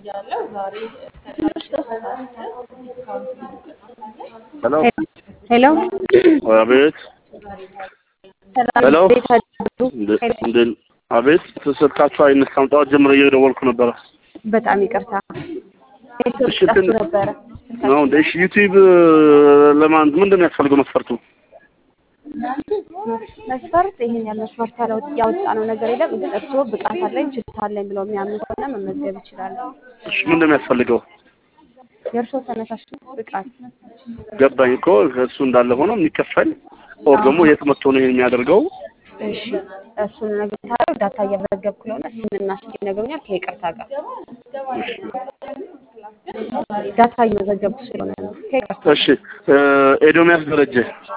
ሄሎ ሄሎ አቤት ሰላም ሄሎ እንዴት አደሩ? እንደ- እንደ- አቤት ስልካችሁ አይነሳም። ጠዋት ጀምሮ እየደወልኩ ነበረ። በጣም ይቅርታ ኔትወርክ እሺ፣ ጠፍቶ ትን- ነበረ። ነው እንደ እሺ፣ ዩቲዩብ ለማን ምንድን ነው ያስፈልገው መስፈርቱ? መስፈርት ይሄን ያህል መስፈርት ያለው- ያወጣነው ነገር የለም፣ ግን እርስዎ ብቃት አለኝ ችሎታ አለኝ ብለው የሚያምኑ ከሆነ መመዝገብ ይችላሉ። እሺ፣ ምንድን ነው ያስፈልገው? የእርስዎ ተነሳሽነት ብቃት ገባኝ እኮ እሱ እንዳለ ሆኖ የሚከፈል ኦር ደግሞ የት መጥቶ ነው ይሄን የሚያደርገው? እሺ እሱን ነገር ታዲያ ዳታ እየመዘገብኩ ስለሆነ ስምና ስልክ ይነግሩኛል ከይቅርታ ጋር ዳታ እየመዘገብኩ ስለሆነ ነው ከይቅርታ እሺ እ፣ ኤዶሚያስ ደረጀ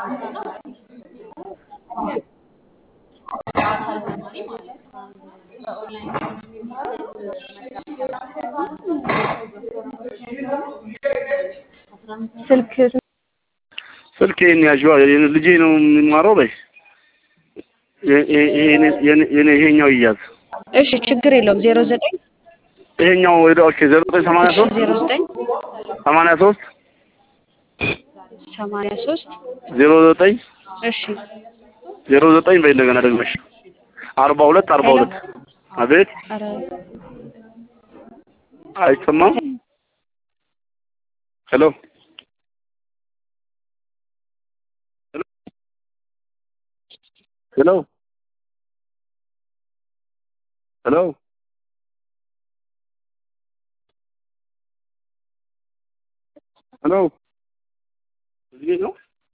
ስልክ ስልክ ይሄን ያዥዋ የኔ- ልጄ ነው የሚማረው በይ የ- የ- የኔ- የኔ- የኔ ይሄኛው ይያዝ እሺ ችግር የለውም ዜሮ ዘጠኝ ይሄኛው ወደ ኦኬ ዜሮ ዘጠኝ ሰማንያ እሺ ሶስት ዜሮ ዘጠኝ ሰማንያ ሶስት ሰማንያ ሶስት ዜሮ ዘጠኝ እሺ ዜሮ ዘጠኝ በይ እንደገና ደግመሽ አርባ ሁለት አርባ ሁለት አቤት ኧረ አይሰማም ሄሎ ሄሎ ሄሎ ሄሎ እዚህ ነው